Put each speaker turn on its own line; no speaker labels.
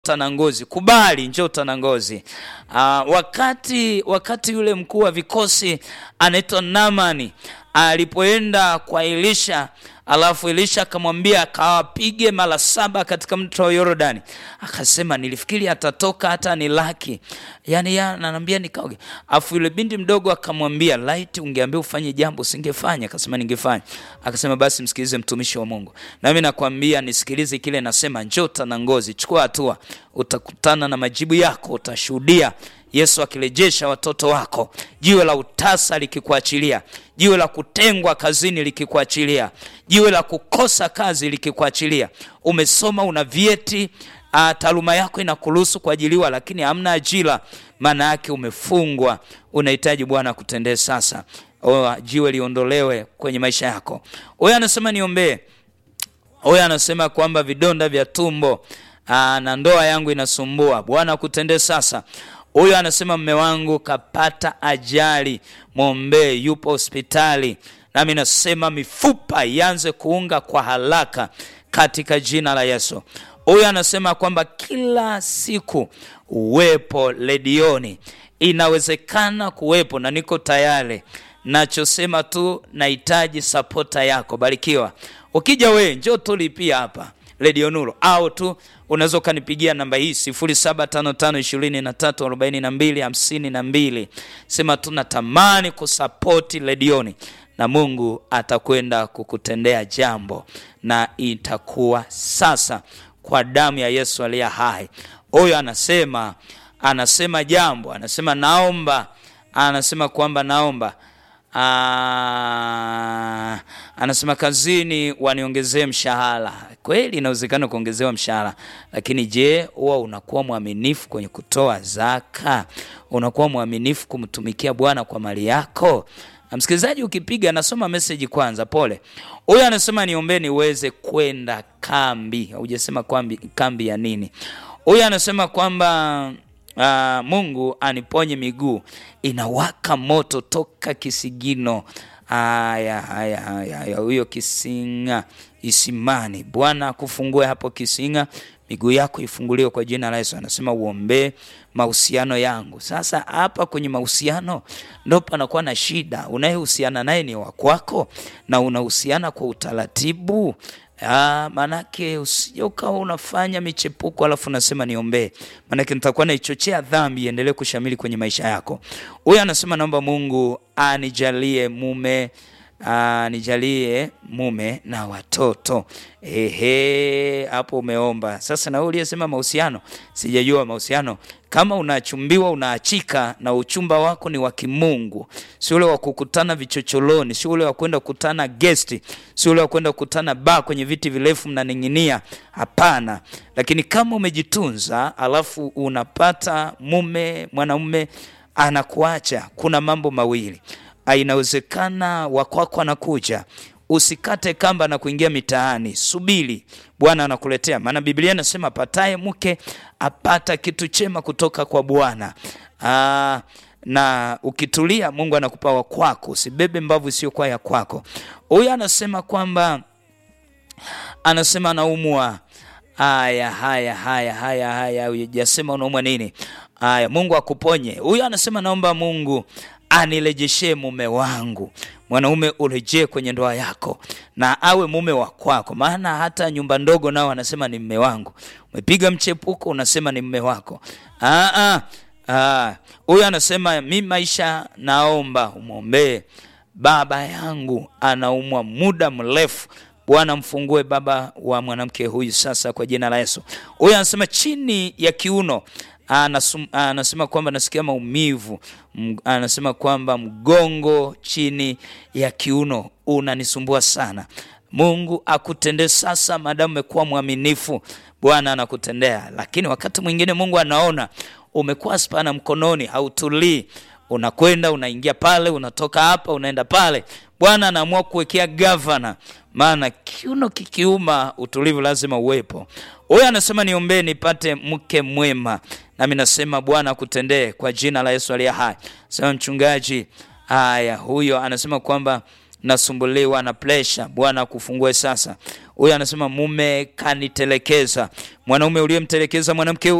Tanangozi, kubali, njoo Tanangozi. Uh, wakati wakati yule mkuu wa vikosi anaitwa Namani alipoenda kwa Elisha, alafu Elisha akamwambia akawapige mara saba katika mto wa Yordani, akasema nilifikiri atatoka hata ni laki, yani ananiambia nikaoge. Afu yule binti mdogo akamwambia laiti ungeambia ufanye jambo usingefanya. Akasema ningefanya. Akasema basi msikilize mtumishi wa Mungu, nami nakwambia nisikilize kile nasema, njoo Tanangozi, chukua hatua, utakutana na majibu yako, utashuhudia Yesu akirejesha watoto wako, jiwe la utasa likikuachilia, jiwe la kutengwa kazini likikuachilia, jiwe la kukosa kazi likikuachilia. Umesoma, una vyeti, taaluma yako inakuruhusu kuajiliwa, lakini hamna ajira, maana yake umefungwa. Unahitaji Bwana kutendee sasa, o, jiwe liondolewe kwenye maisha yako. Huyo anasema niombee. Huyo anasema kwamba vidonda vya tumbo aa, na ndoa yangu inasumbua, Bwana kutendee sasa. Huyo anasema mme wangu kapata ajali, mwombee, yupo hospitali. Nami nasema mifupa ianze kuunga kwa haraka katika jina la Yesu. Huyo anasema kwamba kila siku uwepo redioni, inawezekana kuwepo na niko tayari. Nachosema tu nahitaji sapota yako. Barikiwa. Ukija we njoo tulipia hapa redio Nuru au tu unaweza ukanipigia namba hii 0755234252 sema tunatamani kusapoti redioni na Mungu atakwenda kukutendea jambo na itakuwa sasa kwa damu ya Yesu aliye hai. Huyo anasema anasema jambo, anasema naomba, anasema kwamba naomba Aa, anasema kazini waniongezee mshahara. Kweli inawezekana kuongezewa mshahara, lakini je, huwa unakuwa mwaminifu kwenye kutoa zaka? Unakuwa mwaminifu kumtumikia Bwana kwa mali yako? Msikilizaji, ukipiga nasoma meseji kwanza. Pole. Huyu anasema niombee niweze kwenda kambi. Hujasema kambi, kambi ya nini? Huyu anasema kwamba Uh, Mungu aniponye miguu inawaka moto toka kisigino. Haya, haya, haya, huyo Kisinga Isimani, Bwana akufungue hapo Kisinga, miguu yako ifunguliwe kwa jina la Yesu. Anasema uombee mahusiano yangu. Sasa hapa kwenye mahusiano ndo panakuwa na shida. Unayehusiana naye ni wakwako na unahusiana kwa utaratibu Ah, manake usije ukawa unafanya michepuko alafu unasema niombee, manake nitakuwa naichochea dhambi iendelee kushamili kwenye maisha yako. Huyu anasema naomba Mungu anijalie mume anijalie mume na watoto. Ehe, hapo umeomba sasa. Na wewe uliyesema mahusiano, sijajua mahusiano kama unachumbiwa unaachika na uchumba wako ni wa kimungu, si ule wa kukutana vichocholoni, si ule wa kwenda kukutana gesti, si ule wa kwenda kukutana ba kwenye viti virefu mnaning'inia. Hapana. Lakini kama umejitunza alafu unapata mume mwanaume anakuacha, kuna mambo mawili, inawezekana wakwako anakuja Usikate kamba na kuingia mitaani, subiri, Bwana anakuletea. Maana Biblia inasema apataye mke apata kitu chema kutoka kwa Bwana. Aa, na ukitulia, Mungu anakupa wa kwako, usibebe mbavu isiyokuwa ya kwako. Huyu anasema kwamba anasema anaumwa. Haya, haya, haya, haya, haya, hujasema unaumwa nini? Haya, Mungu akuponye. Huyu anasema naomba Mungu anirejeshe mume wangu. Mwanaume urejee kwenye ndoa yako na awe mume wa kwako, maana hata nyumba ndogo nao anasema ni mume wangu. Umepiga mchepuko unasema ni mume wako. Huyu anasema mi maisha, naomba umwombee baba yangu, anaumwa muda mrefu. Bwana mfungue baba wa mwanamke huyu sasa kwa jina la Yesu. Huyu anasema chini ya kiuno Anasum, anasema kwamba nasikia maumivu. Anasema kwamba mgongo chini ya kiuno unanisumbua sana. Mungu akutendee sasa, madamu umekuwa mwaminifu, Bwana anakutendea. Lakini wakati mwingine Mungu anaona umekuwa spana mkononi, hautulii, unakwenda unaingia pale, unatoka hapa unaenda pale. Bwana anaamua kuwekea gavana, maana kiuno kikiuma, utulivu lazima uwepo. Huyo anasema niombee nipate mke mwema, nami nasema Bwana akutendee kwa jina la Yesu aliye hai. Sema mchungaji. Haya, huyo anasema kwamba nasumbuliwa na presha, Bwana akufungue sasa. Huyu anasema mume kanitelekeza. Mwanaume uliyemtelekeza mwanamke